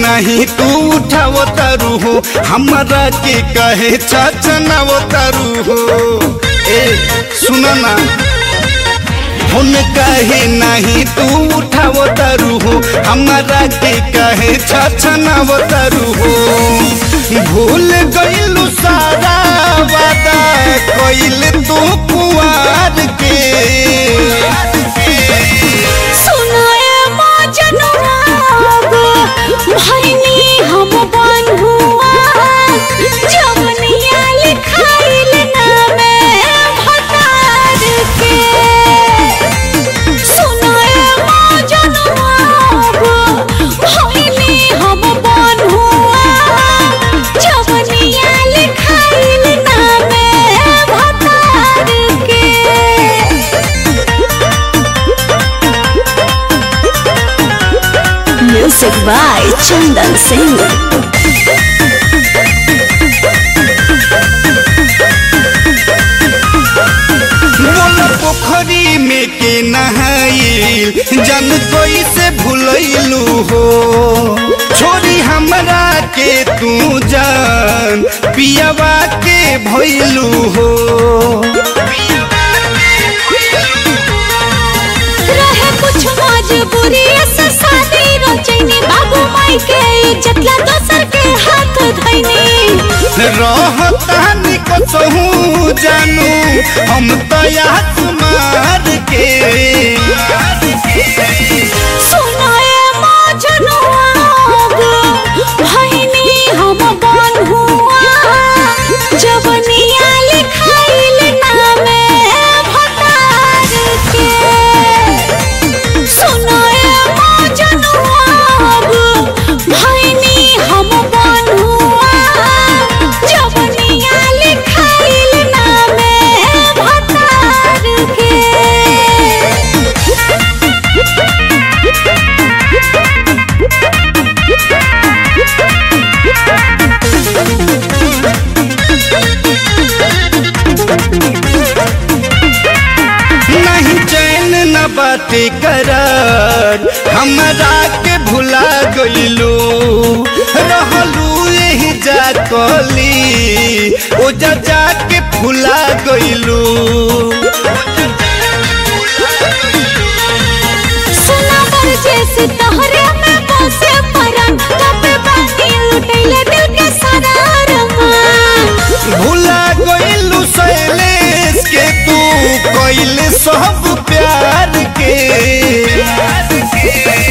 नहीं तू उठाव तारू हो हमरा के कहे चचनाव तारू हो ए सुना ना हुन कहे नहीं तू उठाव तारू हो हमरा के कहे छछनाव तारू हो भूल गइलू सारा वादा कइल तू कुआर के सुनाए मजनुआ गो भैनी हम बन्हुआ जवनिया लिखाइल नामे भतार के सुनाए मजनुआ गो भैनी हम बन्हुआ जवनिया लिखाइल नामे भतार के Music by Chandan Singh. मोला पोखरी में के नहाइल जन कोई से भूलैलू हो छोरी हमरा के तू जान पियावा के भइलू हो रहे कुछ मजबूरी से शादी रचैनी बाबू माई के इज्जत ला दोसर के हाथ धैनी रहतानी कसहू जानू हम तो आसमार के सुनाए मजनुआ गो भैनी हम बन्हुआ जवनिया लिखाइल नामे भतार के सुनाए मजनुआ गो भैनी हम बन्हुआ जवनिया लिखाइल नामे भतार के नहीं चैन न बाटे करार हमरा के भुला गइलू रहलू यही जा कली ओ जा जा के भुला गइलू सुना बर जैसे तोहरे में बसे परन तबे बानी लुटैले दिल के सारा अरमान भुला गइलू शैलेश के तू कइल सब प्यार के